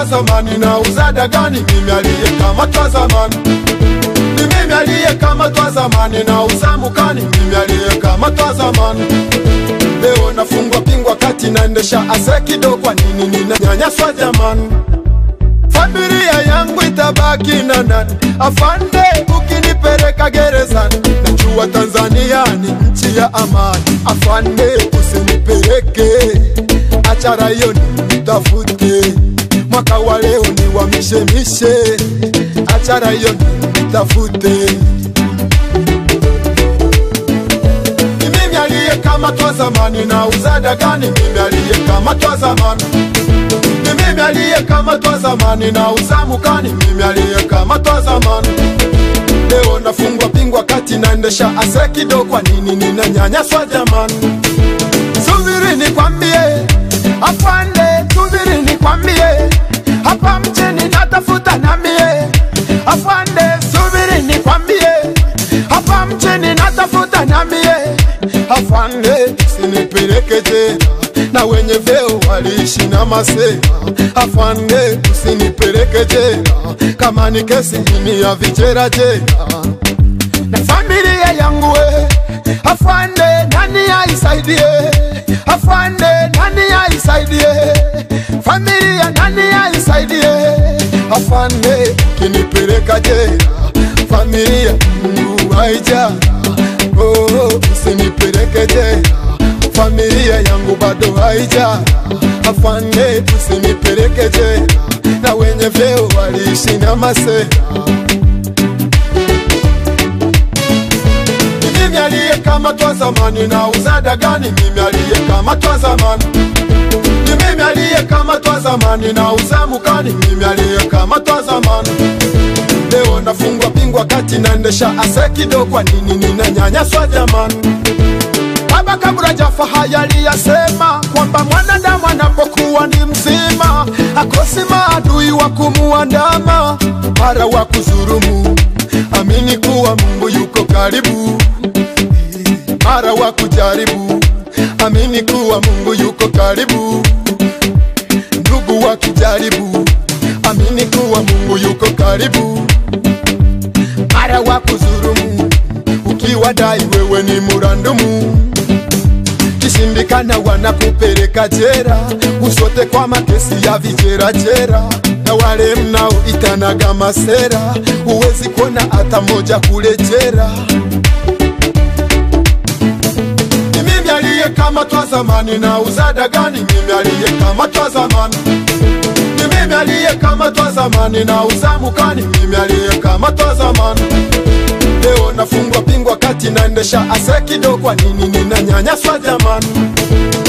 zamani na uzada gani mimi aliyekamatwa zamani ni mimi aliyekamatwa zamani na uzamukani mimi aliyekamatwa zamani leo nafungwa pingwa kati naendesha asekido kwa nini ninanyanyaswa jamani familia yangu itabaki na nani afande ukinipeleka gerezani najua tanzania ni nchi ya amani afande usinipeleke achara hiyo nitafute mwaka wa leo ni wamishemishe achara hiyo nitafute ni mimi aliyekamatwa zamani na uzada gani mimi aliyekamatwa zamani ni mimi aliyekamatwa zamani na uzamukani mimi aliyekamatwa zamani leo nafungwa pingwa kati naendesha asekido kwa nini ninanyanyaswa jamani subiri nikwambie afande subiri nikwambie hapa mjini natafuta namie afande subiri nikwambie hapa mjini natafuta namie afande usinipeleke jela na wenye vyeo waliishi na masela afande usinipeleke jela kama ni kesi ini ya vichera jela na familia yangu we afande nani aisaidie afande nani aisaidie familia nani aisaidie afande kinipeleka jela familia mungu haija oh, usinipeleke jela familia yangu bado haija afande usinipeleke jela na wenye vyeo waliishi na masela Ni mimi aliyekamatwa zamani na uzada gani mimi aliyekamatwa zamani ni mimi aliyekamatwa zamani na uzamukani mimi aliyekamatwa zamani leo nafungwa pingwa kati naendesha asekido kwa nini ninanyanyaswa jamani baba kabla jafa haya aliyasema kwamba mwanadamu anapokuwa ni mzima akosi maadui wa kumuandama mara wa kuzurumu amini kuwa mungu yuko karibu mara wa kujaribu amini kuwa mungu yuko karibu ndugu wa kijaribu amini kuwa mungu yuko karibu mara wa kuzurumu ukiwa dai wewe ni murandumu kishindikana wanakupeleka jera usote kwa makesi ya vijerajera na wale mnao itanaga masera huwezi kuona hata moja kule jera ni mimi aliyekamatwa zamani na uzada gani mimi aliyekamatwa zamani ni mimi aliyekamatwa zamani na uzamukani mimi aliyekamatwa zamani leo nafungwa pingwa kati naendesha asekido kwa nini ninanyanyaswa jamani